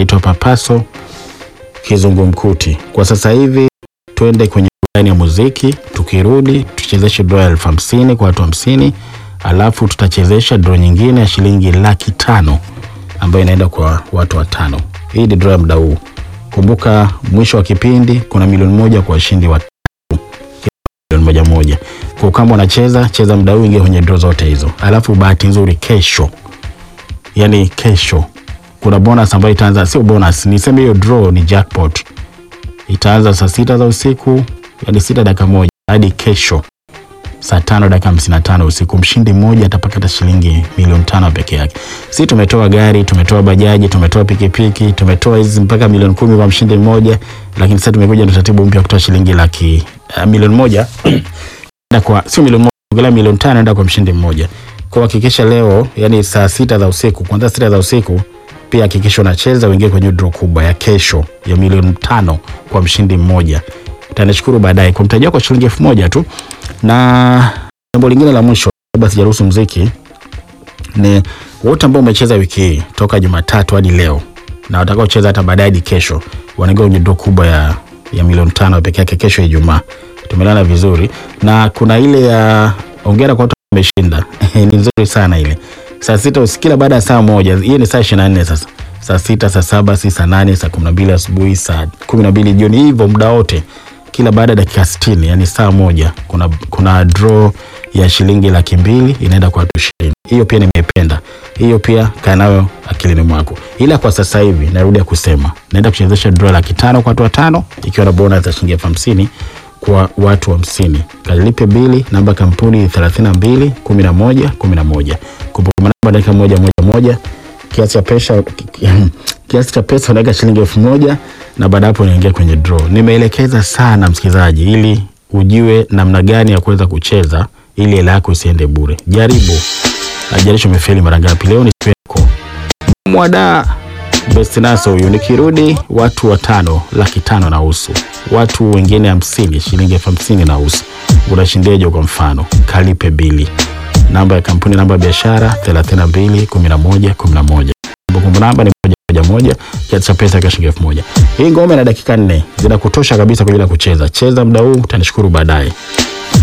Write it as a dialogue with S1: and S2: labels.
S1: inaitwa Papaso Kizungumkuti. Kwa sasa hivi twende kwenye burudani ya muziki, tukirudi tuchezeshe draw ya elfu hamsini kwa watu hamsini alafu tutachezesha draw nyingine ya shilingi laki tano ambayo inaenda kwa watu watano. Hii ni draw ya muda huu. Kumbuka mwisho wa kipindi kuna milioni moja kwa washindi wa milioni moja moja. Kwa kama unacheza cheza muda huu, ingia kwenye draw zote hizo, alafu bahati nzuri kesho, yani kesho kuna bonus ambayo itaanza, sio bonus, niseme hiyo draw ni jackpot, itaanza saa sita za usiku, yani sita dakika moja hadi kesho saa tano dakika hamsini na tano usiku. Mshindi mmoja atapata shilingi milioni tano peke yake. Si tumetoa gari, tumetoa bajaji, tumetoa pikipiki, tumetoa hizi mpaka milioni kumi kwa mshindi mmoja, lakini sasa tumekuja na taratibu mpya kutoa shilingi laki uh, milioni moja Enda kwa sio milioni moja, ongelea milioni tano enda kwa mshindi mmoja. Kwa hakikisha leo, yani saa sita za usiku, kuanzia sita za usiku pia hakikisha unacheza uingie kwenye draw kubwa ya kesho ya milioni tano kwa mshindi mmoja. Utanishukuru baadaye kwa mtaji wako shilingi elfu moja tu. Na jambo lingine la mwisho, kabla sijaruhusu mziki, ni wote ambao umecheza wiki hii toka Jumatatu hadi leo na watakaocheza hata baadaye hadi kesho wanaingia kwenye draw kubwa ya, ya milioni tano peke yake kesho Ijumaa. Tumelala vizuri na kuna ile ya ongera kwa watu wameshinda ni nzuri sana ile saa sita usiku kila baada ya saa moja. Hiyo ni saa ishirini na nne sasa, saa sita, saa saba, si saa nane, saa kumi na mbili asubuhi, saa kumi na mbili jioni, hivyo muda wote, kila baada ya dakika sitini, yani saa moja, kuna, kuna draw ya shilingi laki mbili inaenda kwa watu ishirini. Hiyo pia nimependa, hiyo pia kaa nayo akilini mwako, ila kwa sasa hivi narudia kusema naenda kuchezesha draw laki tano kwa watu watano, ikiwa na bonus ya shilingi elfu hamsini kwa watu hamsini. Kalipe bili, namba kampuni 32 11 11. Kumbuka namba dakika moja moja moja. Kiasi cha pesa kiasi cha pesa unaweka shilingi elfu moja na baada hapo unaingia kwenye draw. Nimeelekeza sana msikilizaji, ili ujue namna gani ya kuweza kucheza ili hela yako isiende bure. Jaribu, ajaribu umefeli mara ngapi. Leo ni siku yako. Mwada Best Naso huyu nikirudi, watu watano laki tano na usu, watu wengine hamsini shilingi elfu hamsini na usu. Unashindeje? Kwa mfano, kalipe bili, namba ya kampuni, namba ya biashara 32 11 11, kumbukumbu namba ni moja moja moja, kiasi cha pesa kwa shilingi elfu moja. Hii ngoma ina dakika nne zinakutosha kabisa kwa ajili ya kucheza. Cheza muda huu, utanishukuru baadaye.